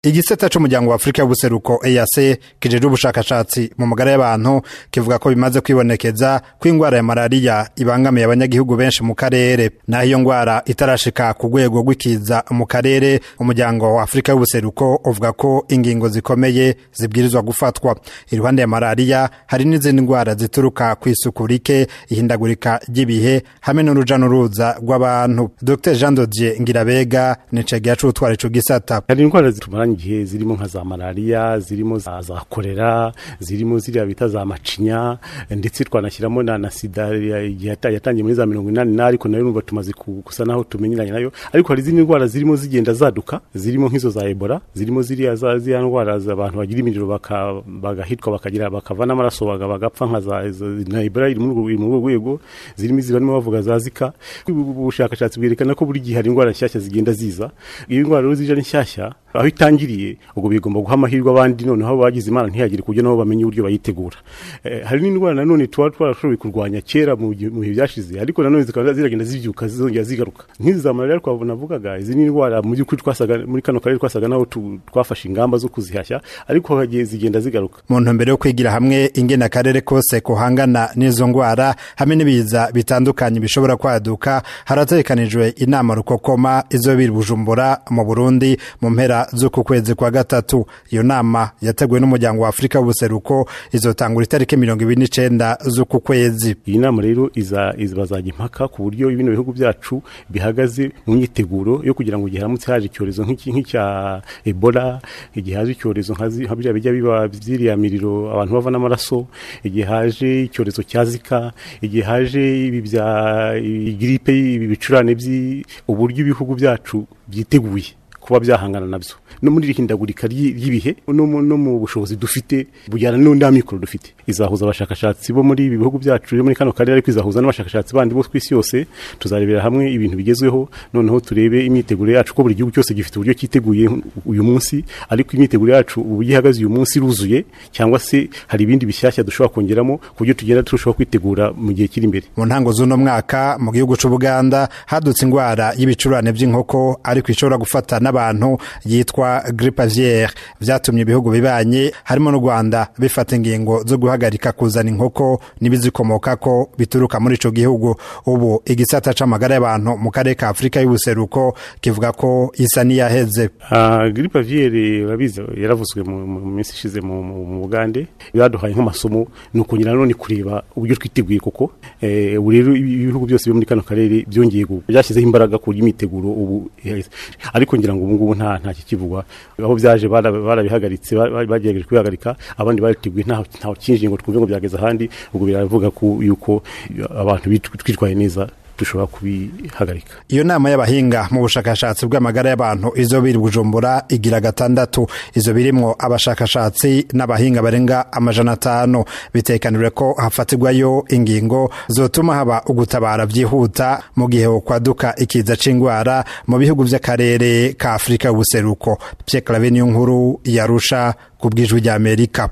igisata c'umuryango wa afurika y'ubuseruko eac kijejwe ubushakashatsi mu magara y'abantu kivuga ko bimaze kwibonekeza ko ingwara ya malariya ibangamiye abanyagihugu benshi mu karere naho iyo ngwara itarashika ku rwego rw'ikiza mu karere umuryango wa afurika y'ubuseruko uvuga ko ingingo zikomeye zibwirizwa gufatwa iruhande ya malariya hari n'izindi ngwara zituruka ku isuku rike ihindagurika ry'ibihe hamwe n'uruja n'uruza rw'abantu dr jean dodier ngirabega ni cegeya c'utwara ico gisata hari indwara zitumaranye igihe zirimo nka za malariya zirimo za, za kolera zirimo ziriya bita za macinya ndetse twanashyiramo na, na sida yatangiye muri za mirongo inani na ariko nayo numva tumaze gusa naho tumenyeranye nayo ariko hari izindi ndwara zirimo zigenda zaduka zirimo nk'izo za ebola zirimo ziriya za ziriya ndwara abantu bagira imiriro bagahitwa bakagira bakava n'amaraso bagapfa nka za na ebola iri muri urwo rwego zirimo izi barimo bavuga za zika ubushakashatsi bwerekana ko buri gihe hari indwara nshyashya zigenda ziza iyo indwara rero zije ari nshyashya aho itangiriye ubwo bigomba guha amahirwe abandi noneho bagize imana ntihagire kuburyo nabo bamenye uburyo bayitegura hari n'indwara nanone tuba twarashoboye kurwanya kera mu bihe byashize ariko nanone zikaba ziragenda zibyuka zizongera zigaruka nk'izi za malariya twavugaga izi ni indwara mu by'ukuri twasaga muri kano karere twasaga naho twafashe ingamba zo kuzihashya ariko hagiye zigenda zigaruka mu ntumbero yo kwigira hamwe ingene akarere kose kuhangana n'izo ndwara hamwe n'ibiza bitandukanye bishobora kwaduka harategekanijwe inama rukokoma izobiri bujumbura mu burundi mu mpera z'uku kwezi kwa gatatu iyo nama yateguwe n'umuryango wa afurika w'ubuseruko izotangura itariki mirongo ibiri n'icenda z'uku kwezi iyi nama rero iza bazajya impaka ku buryo bino bihugu byacu bihagaze mu myiteguro yo kugira ngo igihe haramutse haje icyorezo nk'icya ebola igihe haje icyorezo nka biriya bijya biba byiriya miriro abantu bava n'amaraso igihe haje icyorezo cya zika igihe haje ibi bya giripe ibi bicurane uburyo ibihugu byacu byiteguye kuba byahangana nabyo no muri iri hindagurika ry'ibihe no mu bushobozi dufite bujyana n'undi mikoro dufite izahuza abashakashatsi bo muri ibi bihugu byacu muri kano karere ariko izahuza n'abashakashatsi bandi bo ku isi yose tuzarebera hamwe ibintu bigezweho noneho turebe imyiteguro yacu ko buri gihugu cyose gifite uburyo cyiteguye uyu munsi ariko imyiteguro yacu uburyo ihagaze uyu munsi iruzuye cyangwa se hari ibindi bishyashya dushobora kongeramo ku buryo tugenda turushaho kwitegura mu gihe kiri imbere mu ntango z'uno mwaka mu gihugu c'ubuganda hadutse indwara y'ibicurane by'inkoko ariko ishobora gufata n'abantu yitwa grippe aviaire vyatumye ibihugu bibanye harimo n'u Rwanda bifata ingingo zo guhagarika kuzana inkoko n'ibizikomokako bituruka muri ico gihugu ubu igisata c'amagara y'abantu mu karere ka Afrika y'ubuseruko kivuga ko isa niyaheze uh, grippe aviaire urabizi yaravuzwe mu minsi ishize mu Bugande byaduhaye nk'amasomo ni ukongera none kureba uburyo twiteguye koko ubu rero ibihugu byose byo muri kano karere byongeye byashyizeho imbaraga ku imyiteguro ubu ariko ngira ngo ubu ngubu nta nta kikivugwa aho byaje barabihagaritse bagerageje kubihagarika abandi bariteguye ntaho kinjiye ngo twumve ngo byageze ahandi ubwo biravuga ko yuko abantu twitwaye neza dushobora kubihagarika iyo nama y'abahinga mu bushakashatsi bw'amagara y'abantu izo biri bujumbura igira gatandatu izo birimwo abashakashatsi n'abahinga barenga amajana atanu bitekanijwe ko hafatirwayo ingingo zotuma haba ugutabara byihuta mu gihe kwaduka ikiza c'ingwara mu bihugu vy'akarere ka afurika y'ubuseruko pierre clave niyo nkuru yarusha ku bw'ijwi ry'amerika